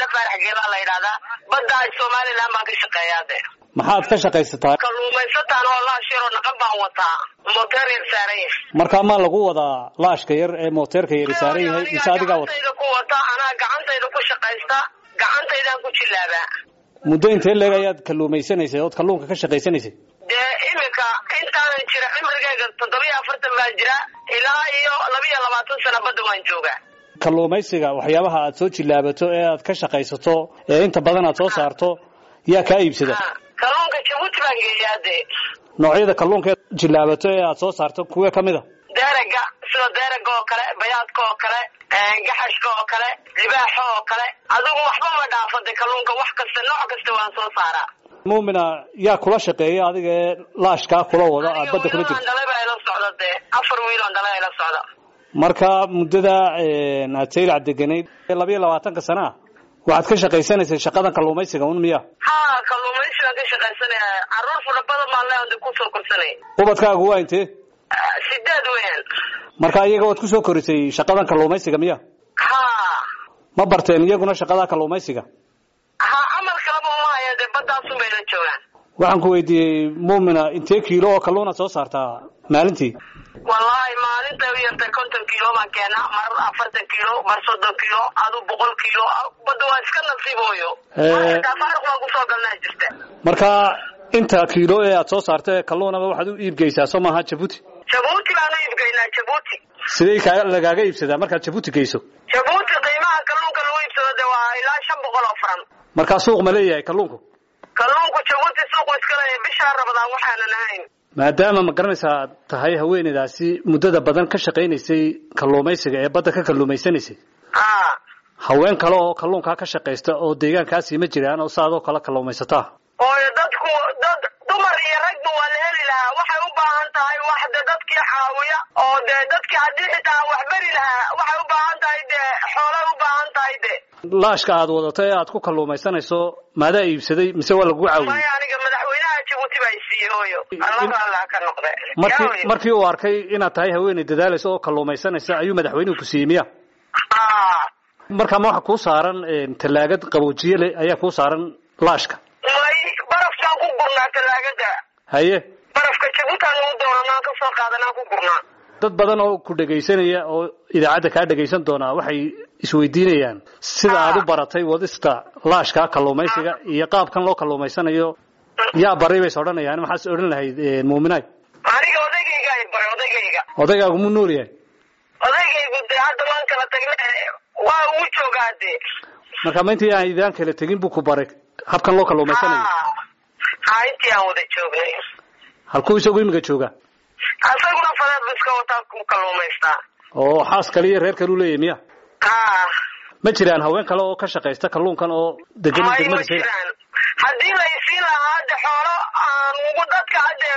faarax geelaa la yidhahdaa badda somaliland baan ka shaqeeyaa de maxaad ka shaqaysataa kalluumaysataan oo laash yaroo naqan baan wataa moteer yar saaran yahay markaa maa lagu wadaa laashka yar ee mooteerka yari saaran yahay mise adigaa wata gacantayda ku wata anaa gacantayda ku shaqaysta gacantaydaan ku jilaabaa muddo intee leeg ayaad kalluumaysanaysay ood kalluunka ka shaqaysanaysay dee iminka intaanan jira cimrigayga toddobiyo afartan baan jira ilaa iyo labiyo labaatan sano badda waan joogaa kalluumaysiga waxyaabaha aad soo jilaabato ee aad ka shaqaysato ee inta badan aad soo saarto yaa kaa iibsada kalluunka jabuuti baan geeyaa dee noocyada kalluunka ead jilaabato ee aad soo saarto kuwee ka mid a deeraga sida deeraga oo kale bayaadka oo kale gaxashka oo kale libaaxa oo kale adigu waxba ma dhaafo de kalluunka wax kasta nooc kasta waan soo saaraa muumina yaa kula shaqeeya adiga ee laashkaa kula wada aad badda kula jirto dhalay baa ila socda dee afar wiil oo dhalay ila socda marka muddada aad saylac deganayd labiyo labaatanka sana ah waxaad ka shaqaysanaysay shaqadan kalluumaysiga un miya ha kalluumaysigaan ka shaqaysanaya caruur fara badan baan leeyahay kusoo korsanay ubadkaagu waa intee sideed weyn marka iyaga waad kusoo korisay shaqadan kalluumaysiga miya ha ma barteen iyaguna shaqada kalluumaysiga ha camal kalaba uma haya dee badaasun bay la joogaan waxaan ku weydiiyey muumina intee kiilo oo kalluunaad soo saartaa maalintii wallahi maalinta u yartay konton kiilo baan keenaa mar afartan kiilo mar soddon kiilo adu boqol kiilo badda waa iska nasiibooyo faaruq baan kusoo galnaa jirta marka inta kiilo ee aad soo saarta ee kalluunaba waxaad u iibgeysaa soo maaha jabuuti jabuuti baan u iibgeynaa jabuuti sidee kaa lagaaga iibsadaa markaad jabuuti geyso jabuuti qiimaha kalluunka lagu iibsado de waa ilaa shan boqol oo faran markaa suuq ma leeyahay kalluunku kalluunku jabuuti suuqu iska leeyahay bishaa rabadaan waxaanan ahayn maadaama ma garanaysaa tahay haweeneydaasi muddada badan ka shaqaynaysay kalluumaysiga ee badda ka kalluumaysanaysay ha haween kale oo kalluunkaa ka shaqaysta oo deegaankaasii ma jiraan oo saadoo kale kalluumaysataa ooyo dadku dad dumar iyo ragba waa la heli lahaa waxay u baahan tahay wax de dadkii caawiya oo dee dadkii haddii xitaa wax beri lahaa waxay u baahan tahay dee xoolay u baahan tahay de laashka aad wadato ee aad ku kalluumaysanayso maadaa iibsaday mise waa lagu caawiyey maya aniga madaxweynaha jabuuti baa isiiyey hooyo allah allah ka noqde markii markii uu arkay inaad tahay haweeney dadaalaysa oo kalluumaysanaysa ayuu madaxweynuhu ku siiyey miya ha markaa ma waxa kuu saaran tallaagad qaboojiye leh ayaa kuu saaran laashka may barafkaan ku gurnaa talaagada haye barafka jabuutaan lagu doonanaan ka soo qaadanaan ku gurnaa dad badan oo ku dhegaysanaya oo idaacadda kaa dhegaysan doonaa waxay isweydiinayaan sida aad u baratay wadista laashka kalluumaysiga iyo qaabkan loo kalluumaysanayo yaa baray bays odhanayaan maxaas odhan lahayd muuminaay aniga odaygayga ay baray odaygayga odaygaagu mu nool yahay odaygaygu dee hadda waan kala tagne waa ugu joogaa dee marka ma intii aan idaan kala tegin buu ku baray habkan loo kalluumaysanayo ha intii aan wada joognay halkuu isagu imiga jooga asaguna fadeed bu iska wataa ku kalluumaystaa oo xaas kale iyo reer kale u leeyahay miya ha ma jiraan haween kale oo ka shaqaysta kalluunkan oo degan may ma degmada saylac jiraan haddii la isiin lahaa hadde xoolo aan ugu dadka hadde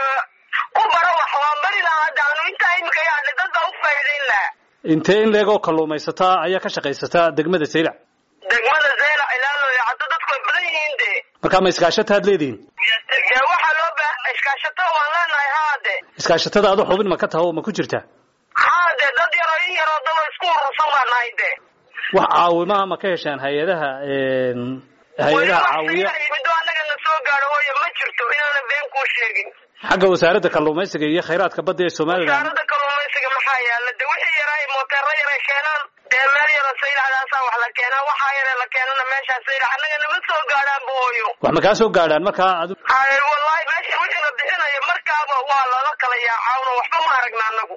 u baro wax waan bari lahaa hadde anu intaa imika yaadhe dad baa u faa'iidayn lahaa intee in leeg oo kalluumaysataa ayaa ka shaqaysataa degmada saylac degmada zeylac ilaalooya hadda dadku way badan yihiin de markaa ma iskaashataad leedihiin dee waxaa loo ba iskaashato waan leenahay haade iskaashatada adu xubin ma ka taha oo ma ku jirtaa haade dad yaroo in yaroo daba isku urursan baan nahay de wax caawimaha ma ka heshaan hay-adaha hay-adaha caawiya middo annaga na soo gaadho hooyo ma jirto inaana been kuu sheegin xagga wasaaradda kalluumaysiga iyo khayraadka badda ee somalilan wasaaradda kalluumaysiga maxaa yaala de wixii yaraa mooteero yaray keenaan dee meel yaroo saylacdaasaa wax la keenaa waxaa yare la keenana meeshaa saylac annaga nama soo gaadhaan bu hooyo wax ma kaa soo gaadhaan markaa adu haye wallahi meesha wixii la bixinayo markaaba waa lala kala yaacawno waxba ma aragna annagu